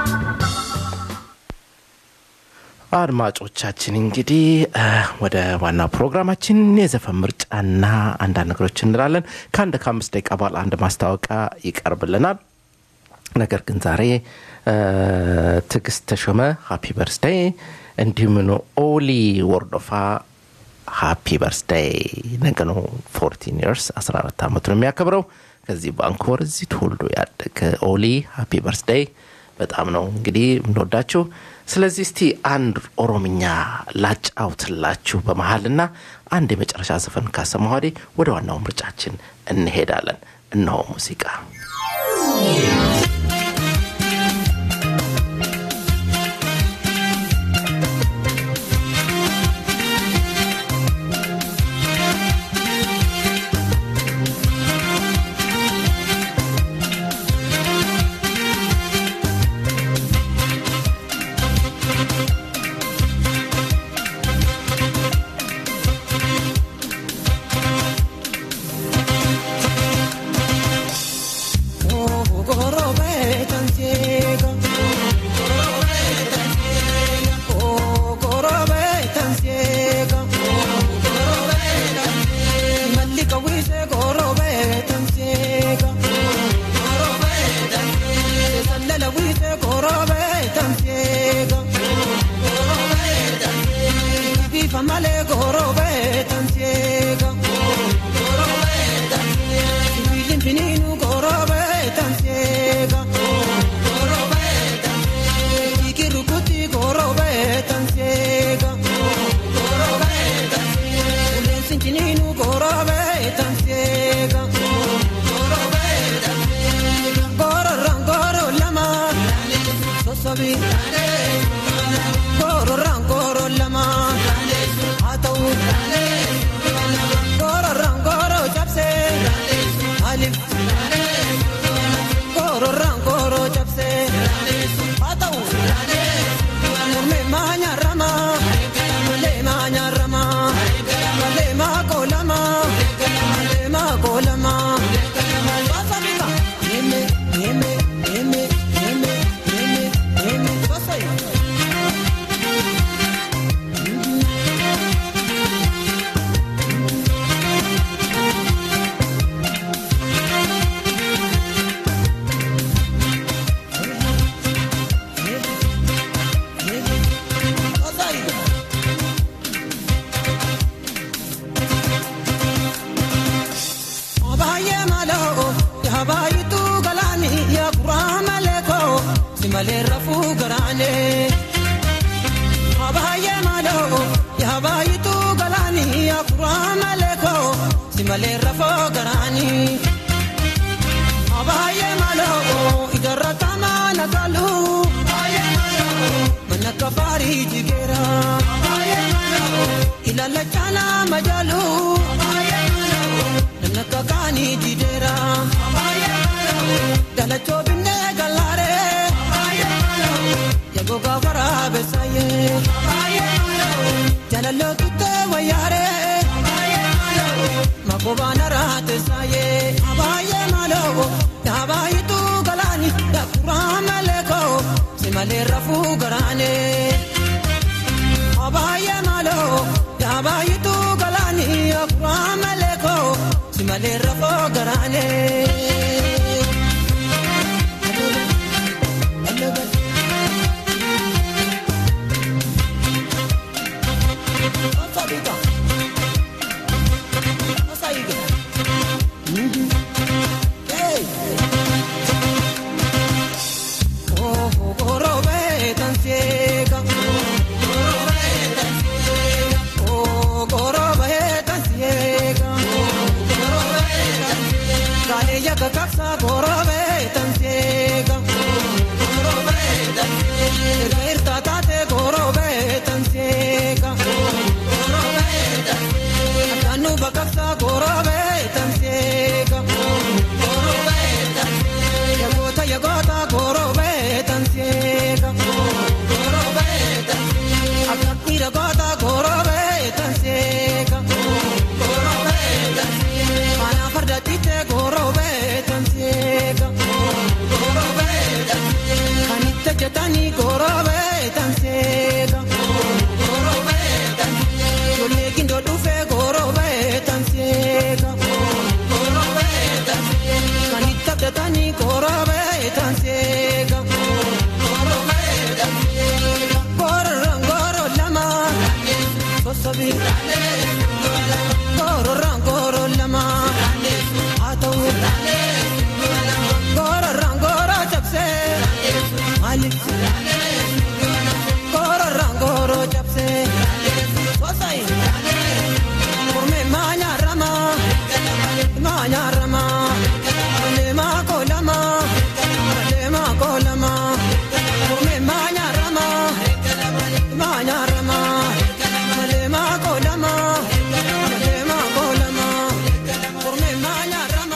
አድማጮቻችን እንግዲህ እ፣ ወደ ዋና ፕሮግራማችን የዘፈን ምርጫና አንዳንድ ነገሮች እንላለን። ከአንድ ከአምስት ደቂቃ በኋላ አንድ ማስታወቂያ ይቀርብልናል። ነገር ግን ዛሬ እ፣ ትዕግስት ተሾመ ሃፒ በርስደይ፣ እንዲሁም ነው ኦሊ ወርዶፋ ሃፒ በርስደይ ነገ ነው 14 ይርስ 14 ዓመቱ ነው የሚያከብረው። ከዚህ ባንኮር እዚህ ተወልዶ ያደገ ኦሊ ሃፒ በርስደይ በጣም ነው እንግዲህ የምንወዳችሁ። ስለዚህ እስቲ አንድ ኦሮምኛ ላጫውትላችሁ በመሀልና አንድ የመጨረሻ ዘፈን ካሰማ ወዲህ ወደ ዋናው ምርጫችን እንሄዳለን። እነሆ ሙዚቃ Male gorobe tansiega gorobe tansiega Bilin fininu gorobe tansiega gorobe tansiega Ikirukuti gorobe tansiega gorobe tansiega Ulen sintininu gorobe tansiega gorobe tansiega Goro goro lama sosabi Goro goro lama atau Goro goro japse alif Goro goro japse atau Murme manya rama Male manya rama Male ma kolama Male ma kolama Basabika Yeme yeme yeme yeme yeme yeme Basay Abaye malo, ya bayitu galani, ya kurama leko, simale rafu garane. Abaye malo, ya bayitu galani, ya kurama leko, simale rafu garani. Abaye malo, idarra kama nagalu. Abaye malo, manakafari jigera. Abaye malo, ilala chala majalu. Abaye malo. jalachoo binnee gallaaree yagogaa waraabessaayee jalaloo tuttee wayyaaree makobaana raateessaayee abaayee maaloo yaabaayyituu galaani yakuraa malee koo simalee rafuu garaanee. Abaayee maaloo yaabaayyituu galaani yakuraa malee koo simalee rafuu garaanee. Kakaksa gorobe tansiega gorobe tansiega irta tate gorobe tansiega gorobe tansiega anu bakaksa gorobe tansiega gorobe tansiega yagota yagota gorobe tansiega gorobe tansiega akakira gota gorobe tansiega gorobe tansiega mana farda tite gorobe tansiega gorobe tansiega kanitte jetani gorobe tansiega gorobe tansiega yolle kindo dufe gorobe tansiega gorobe tansiega kanitte jetani gorobe tansiega gorobe tansiega goro goro lama sosobi goro goro lama atau goro goro chapse malik goro goro chapse sosai kurme manya rama manya rama lema kolama lema kolama kurme manya rama manya rama lema kolama lema kolama kurme manya rama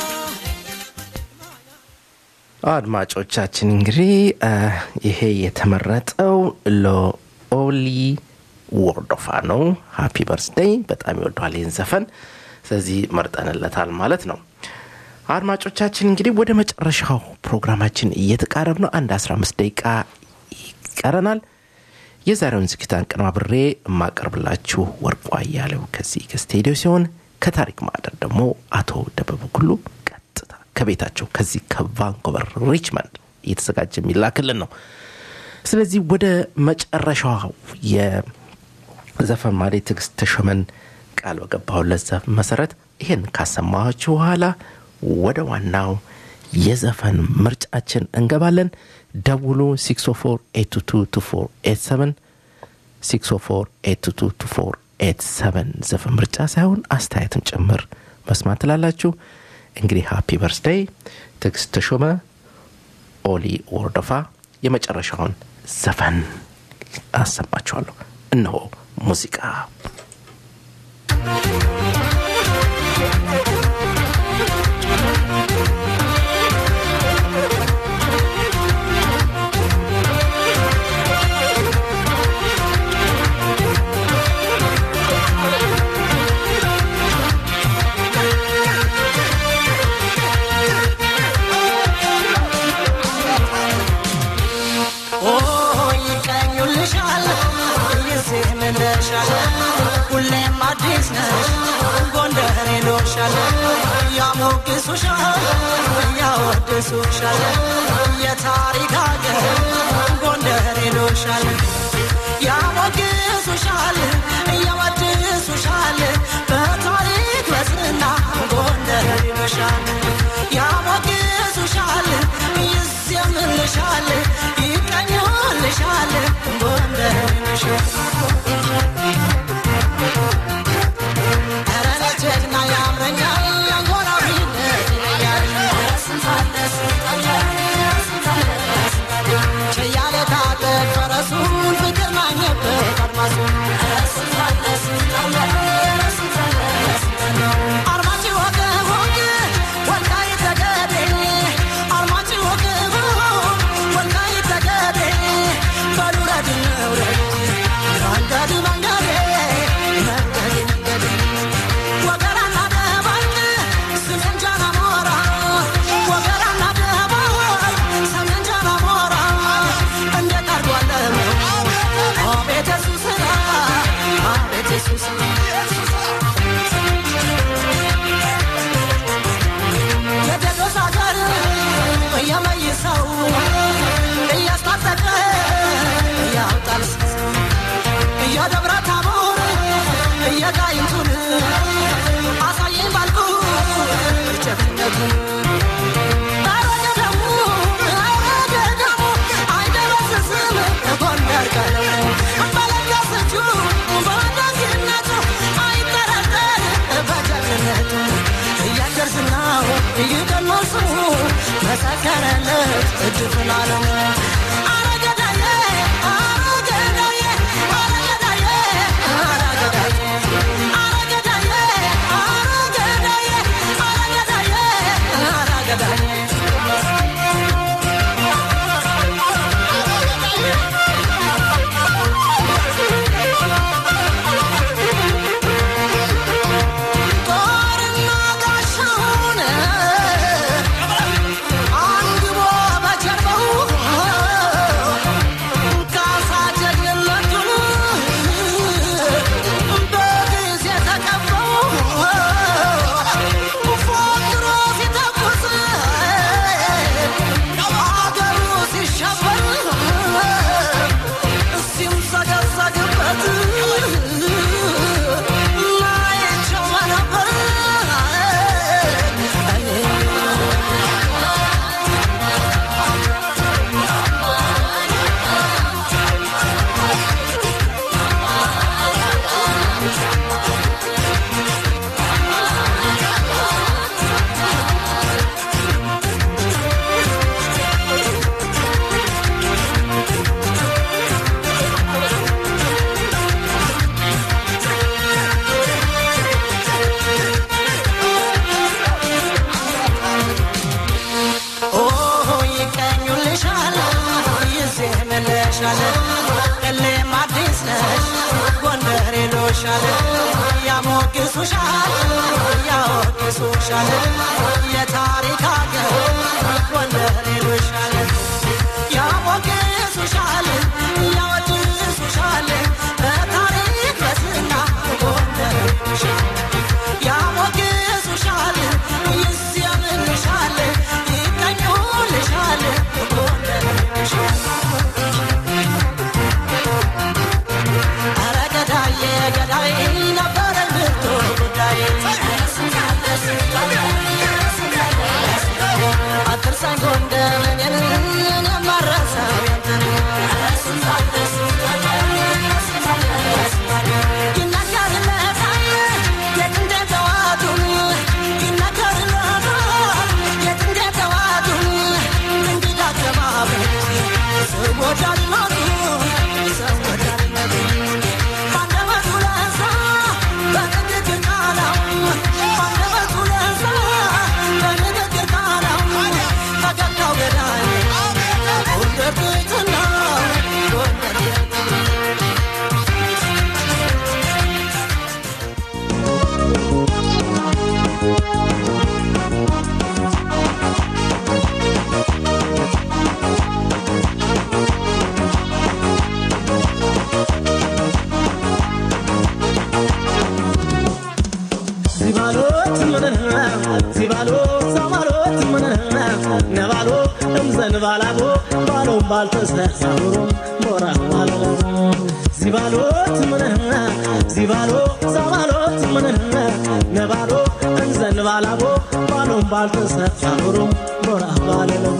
አድማጮቻችን እንግዲህ አ፣ ይሄ የተመረጠው ለኦሊ ወርዶፋ ነው። ሃፒ በርስደይ በጣም ይወደዋል ይህን ዘፈን፣ ስለዚህ መርጠንለታል ማለት ነው። አድማጮቻችን እንግዲህ ወደ መጨረሻው ፕሮግራማችን እየተቃረብ ነው። አንድ 15 ደቂቃ ይቀረናል። የዛሬውን ዝግጅት አቀናብሬ የማቀርብላችሁ ወርቁ አያሌው ከዚህ ከስቴዲዮ ሲሆን ከታሪክ ማዕደር ደግሞ አቶ ደበበ ጉሉ ቀጥታ ከቤታቸው ከዚህ ከቫንኮቨር ሪችመንድ እየተዘጋጀ የሚላክልን ነው። ስለዚህ ወደ መጨረሻው የዘፈን ማሌ ትዕግስት ተሾመን ቃል በገባሁለት ዘፈን መሰረት ይህን ካሰማኋችሁ በኋላ ወደ ዋናው የዘፈን ምርጫችን እንገባለን። ደውሉ 604 604 ዘፈን ምርጫ ሳይሆን አስተያየትም ጭምር መስማት ትላላችሁ። እንግዲህ ሃፒ በርስደይ ትዕግስት ተሾመ፣ ኦሊ ወርዶፋ የመጨረሻውን ዘፈን አሰማችኋለሁ። እነሆ ሙዚቃ ይቀኙልሻል ይስምልሻል ሁሌም አዲስ ነሽ ጎንደር ይሎሻል ያሞግሱሻል ያወድሱሻል የታሪክ አገር ጎንደር ይሎሻል ያሞግሱሻል ያወድሱሻል በታሪክ በዝና ጎንደር ይሎሻል ያሞግሱሻል ይስምልሻል ይቀኙልሻል ጎንደር ይሎሻል ኧረ ጀግና ያምረኛል ጎራዊነት ይለያል ችያለ ታጠቅ ፈረሱን ፍቅር ማግኘበት አድማሱ አርማጭ ወገ ወግ ወልቃይት ጠገዴ አርማጭ ወገ ቀኖሱ መሰከረለት እድፍን አለሙ አረገዳዬ አረገዳዬ አረገዳዬ አረገዳዬ አረገዳዬ አረገዳዬ አረገዳዬ አረገዳዬ ጦርና ጋሻውን አንግቦ በጀርባው ካሳ ጀግንነቱን በጊዜ ተቀበው ፎክሮ ሲተኩስ አገሩ ሲሸበር ሲምሰገሰግበት ናይቸው ነበር ኦሆ ይቀኙልሻል ይዜምልሻል እሌም አዲስ ነሽ ጎንደር ይሉሻል ያሞግሱሻል ያወድሱሻል የታሪክ አገር ጎንደር ይሉሻል ያሞግሱሻል ያወድሱሻል በታሪክ በዝና ጎንደር ይሉሻል ያሞግሱሻል ይዜምልሻል ይቀኙልሻል ጎንደር ይሉሻል ኧረ ገዳዬ ገዳይ ነበረ ብርቱ ጉዳይ አትርሳኝ ጎንደር እኔን የማረሳው ያንተን ይነገርለታል የጥንቴ ተዋቱን ይነገርለታል የጥንቴ ተዋቱን እንግዳ አካባቢ ሰው ወዳድነቱ ሰው ወዳድነቱ ባንደበቱ ለዛ በንግግር ቃላው ባንደበቱ ለዛ በንግግር ቃላው ፈገግታው ገዳይ ጎንደር ቤትና ጎንደር ቤትና ሲባሎት ምንህ ሲባሎ ሳባሎት ምንህ ነባሎ እምዘንባላቦ ባሎም ባልተሰሳብሮ ቦራ ባለለቦ ሲባሎት ምንህ ሲባሎ ሳባሎት ምንህ ነባሎ እንዘንባላቦ ባሎም ባልተሰሳብሮ ቦራ ባለለቦ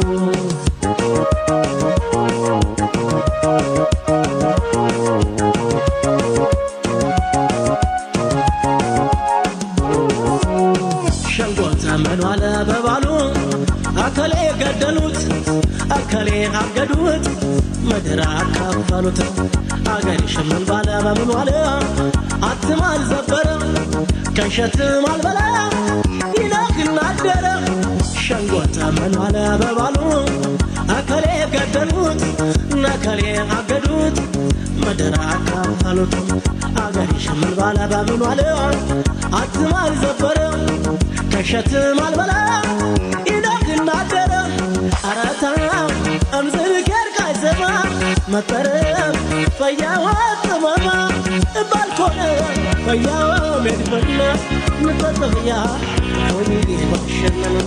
ሸንጎ ዘመኑ አለ በባሉ አከሌ ገደሉት አከሌ አገዱት ምድር አካፈሉት አገር ሽምን ባለ በምኑ አለ አትም አልዘበረ ከሸትም አልበላ ይነግና አደረ ሸንጎ ዘመኑ አለ በባሉ አከሌ ገደሉት ነከሌ አገዱት ምድር አካፈሉት አገር ሽምን ባለ በምኑ አለ አትም አልዘበረ ከሸትም አልበላ ይነግና አደረ አረታ እምዝልኬር ቃይዘማ መጠረም ፈያዋ ጥመማ ባልኮነ ፈያዋ ሜድፈነ ንጠጥፍያ ወሚጌ ባሸነነ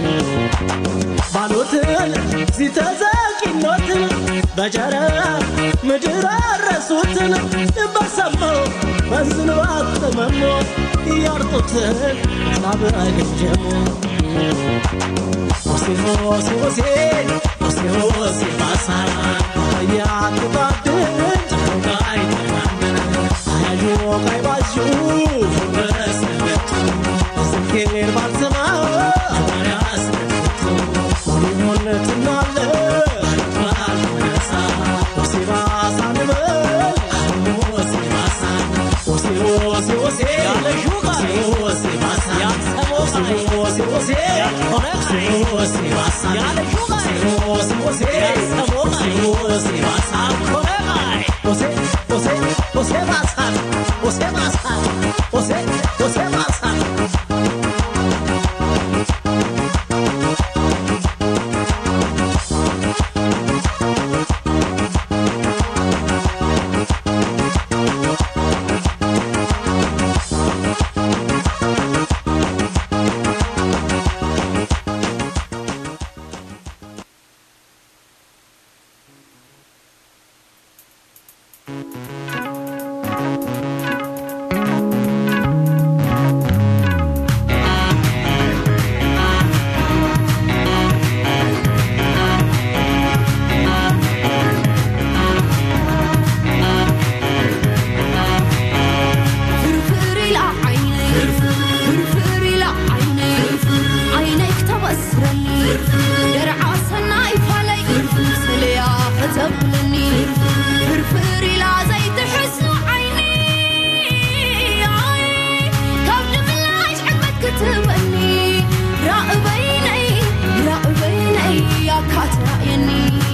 ባሎትን ሲተዘቂኖትን በጀረ ምድር አረሱትን በሰማው በዝንባት ጥመሞ እያርጡትን ላብ አገጀሙ ሆሴ ሆሴ ሆሴ ሆሴ ሆሴ ባሳ ያትባድን ጨንቃይ አያዩ ቀይ ባዡ በስነቱ ዝጌር ባልሰማ አማርያስ ፍርፍር ኢላ ዓይነይ ፍርፍር ኢላ ዓይነይ ዓይነይ ክተበስረኒ ደርዓ ሰናይ ፋለይ ስልያ ከተብለኒ ፍርፍር ኢላ ዘይትሕስኑ ዓይኒ ካብ ድምላሽ ዕግበት ክትበኒ ራእበይነይ ራእበይነይ ያካ ትራእየኒ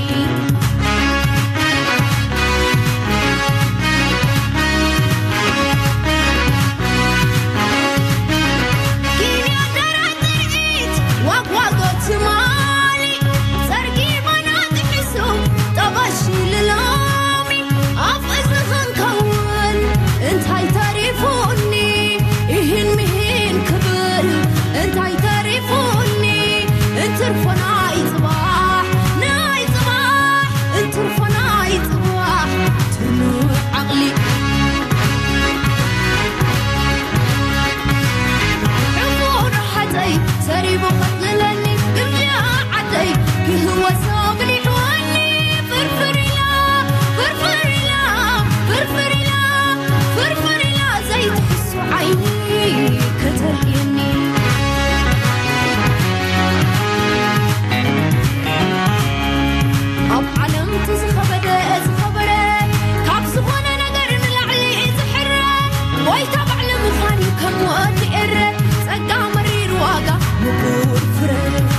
ዋጓጎት ማሊ ጸርጊ ባናጥሒሱ ጠባሺ ልሎሚ ኣብ እዝኽን ከውን እንታይ ተሪፉኒ ይህን ምሂን ክብል እንታይ ተሪፉኒ እንትርፎ ናይ ጽባሕ ናይ ጽባሕ እንትርፎ ናይ ጽባሕ ትኑዕ ዓቕሊ ዕሙር ሓፀይ ሰሪቡ ኸትልለኒ ግብያ ዓደይ ክህወሶ ብሊሕወኒ ፍርፍር ኢላ ፍርፍር ኢላ ፍርፍር ኢላ ፍርፍር ኢላ ዘይትሕሱ ዓይኒ ከተርእየኒ ኣብ ዓለም እቲ ዝኸበደ ዝኸበረ ካብ ዝኾነ ነገር ንላዕሊ ዝሕረ ጎይታ ባዕሊ ምዃን እዩ ከም ወዲ ኤረ ጸጋ መሪር ዋጋ ምቁር ፍረ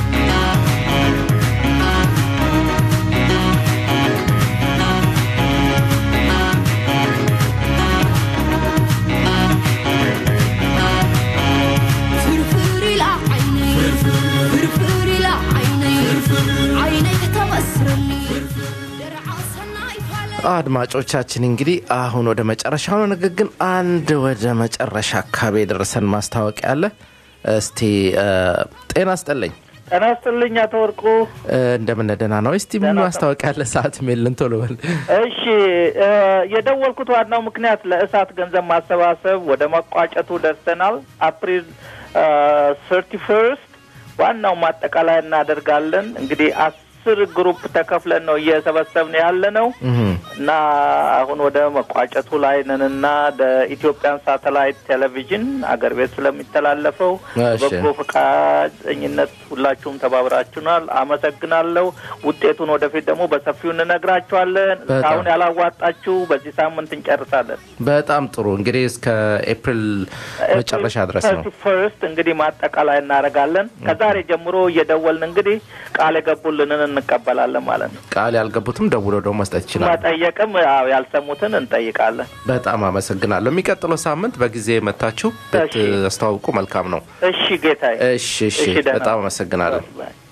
ፍርፍር ኢላ ዓይነይ ፍርፍር ኢላ ዓይነይ ዓይነይ ከተበስረኒ ደርዓ ሰናይ ፋለ አድማጮቻችን እንግዲህ አሁን ወደ መጨረሻው ነው። ነገር ግን አንድ ወደ መጨረሻ አካባቢ የደረሰን ማስታወቂያ አለ። እስቲ እ፣ ጤና ስጠለኝ ጤና ይስጥልኝ አቶ ወርቁ። እንደምን ደህና ነው? እስቲ ምን ማስታወቂያ አለ? ሰዓት ሜልን ቶሎ በል። እሺ እ፣ የደወልኩት ዋናው ምክንያት ለእሳት ገንዘብ ማሰባሰብ ወደ መቋጨቱ ደርሰናል። አፕሪል ሰርቲ ፈርስት ዋናው ማጠቃላይ እናደርጋለን። እንግዲህ አስር ግሩፕ ተከፍለን ነው እየሰበሰብን ያለ ነው እና አሁን ወደ መቋጨቱ ላይ ነንና ኢትዮጵያን ሳተላይት ቴሌቪዥን አገር ቤት ስለሚተላለፈው እሺ። በጎ ፈቃደኝነት ሁላችሁም ተባብራችሁናል። አመሰግናለሁ። ውጤቱን ወደፊት ደግሞ በሰፊው እንነግራችኋለን። በጣም። አሁን ያላዋጣችሁ በዚህ ሳምንት እንጨርሳለን። በጣም ጥሩ እንግዲህ እስከ ኤፕሪል መጨረሻ ድረስ ነው። ፈርስት እንግዲህ ማጠቃላይ እናደርጋለን። ከዛሬ ጀምሮ እየደወልን እንግዲህ ቃል የገቡልንን እንቀበላለን ማለት ነው። ቃል ያልገቡትም ደውለው ደግሞ መስጠት ይችላል። መጠየቅም ያው ያልሰሙትን እንጠይቃለን። በጣም አመሰግናለሁ። የሚቀጥለው ሳምንት በጊዜ መታችሁ ብታስተዋውቁ መልካም ነው። እሺ ጌታዬ። እሺ እሺ፣ እሺ፣ ደህና በጣም ሁን። አመሰግናለሁ።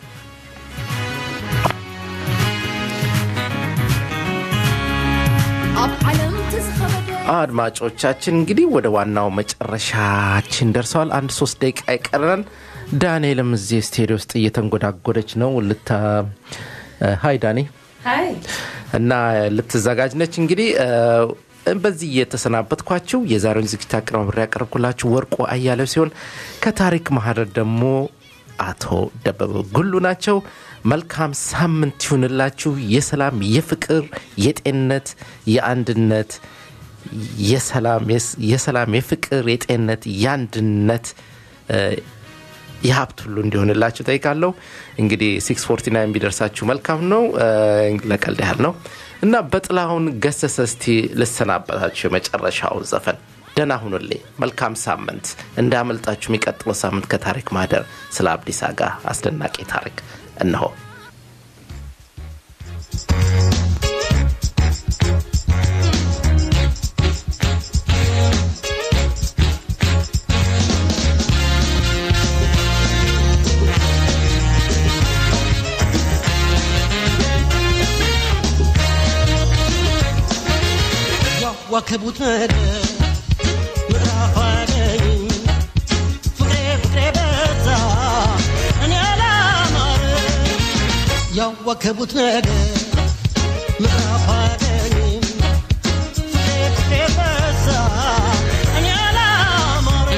ኣብ ዓለም ትዝኸበደ አድማጮቻችን እንግዲህ ወደ ዋናው መጨረሻችን ደርሰዋል። አንድ ሶስት ደቂቃ ይቀረናል። ዳንኤልም እዚህ ስቴዲዮ ውስጥ እየተንጎዳጎደች ነው። ልታ ሀይ ዳኒ ሀይ እና ልትዘጋጅ ነች። እንግዲህ እ፣ በዚህ እየተሰናበትኳችሁ የዛሬውን ዝግጅት አቀናብሬ ያቀረብኩላችሁ ወርቁ አያሌው ሲሆን ከታሪክ ማህደር ደግሞ አቶ ደበበ ጉሉ ናቸው። መልካም ሳምንት ይሁንላችሁ። የሰላም፣ የፍቅር፣ የጤንነት፣ የአንድነት የሰላም የሰላም የፍቅር የጤንነት የአንድነት እ፣ የሀብት ሁሉ እንዲሆንላችሁ ጠይቃለሁ። እንግዲህ ሲክስ ፎርቲ ናይን ቢደርሳችሁ መልካም ነው። እ፣ ለቀልድ ያህል ነው እና በጥላሁን ገሰሰ እስቲ ልሰናበታችሁ የመጨረሻው ዘፈን ደህና ሁኑልኝ። መልካም ሳምንት። እንዳመልጣችሁ የሚቀጥለው ሳምንት ከታሪክ ማህደር ስለ አብዲስ አጋ አስደናቂ ታሪክ እነሆ። ያዋከቡት ነገር ምዕራፍ አገኝ ፍቅሬ ፍቅሬ በዛ እኔ አላማረ ያዋከቡት ነገር ምዕራፍ አገኝ ፍቅሬ ፍቅሬ በዛ እኔ አላማረ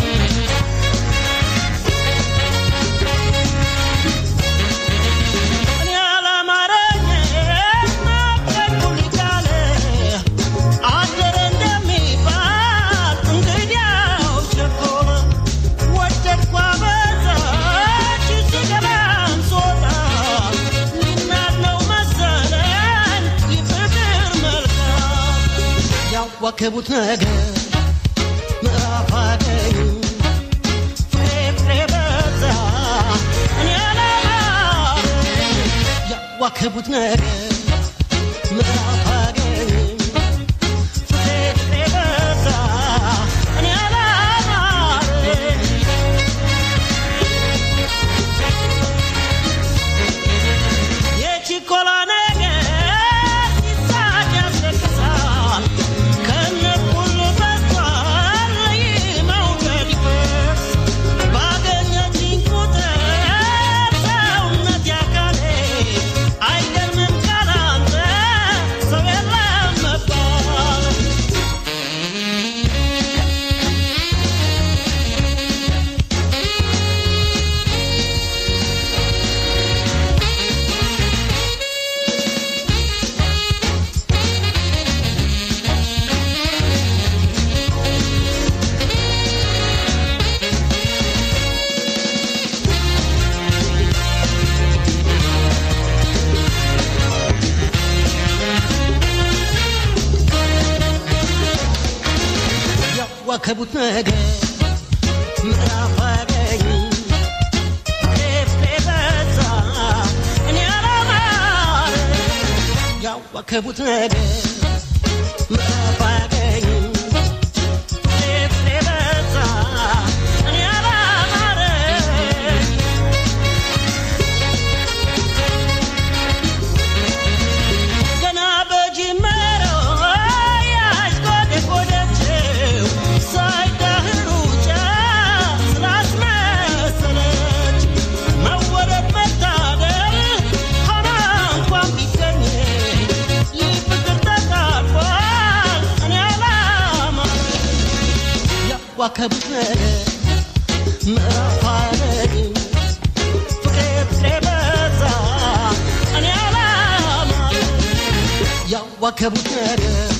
እኔ አላማረኝ ናፈቁኝ እያለ አደረ እንደሚባል እንግዲያው ቸኮለ ወደድኳ በዛች ስገባም ስወጣ ሊናድ ነው መሰለኝ የፍቅር መልካም ያዋከቡት ነገር ምዕራፍ አገኝ ፍሬ ፍሬ በዛ እኔ አላማረኝ ያዋከቡት ነገር ምዕራፍ አገኝ ፍሬ ፍሬ በዛ እኔ አላማረኝ የችኮላ ነገር ሲሳቅ ያስለቅሳል ከነኩሉ በዝቷል ይህ መውደድ ይፈስ ባገኘችኝ ቁጥር ሰውነት ያካሌ አይገርምም ካላንተ ሰው የለም መባል ያዋከቡት ነገር ምዕራፍ አገኝ ፍሬ በዛ እኔ አላማረ ያዋከቡት ነገር ምዕራፍ አገኝ ፍሬ በዛ እኔ አላማረ ገና በጅመረው ያሽቆደቆደችው ሳይዳህሩ ጫ ስላስመሰለች መወደድ መታደል ሆና እንኳን ቢገኝ ይህ ፍቅር ተቃርቧል እኔ አላማ ያዋከቡት ነገር ምዕራፍ አለኝ ፍቅሬ ፍቅሬ በዛ እኔ አላማ ያዋከቡት ነገር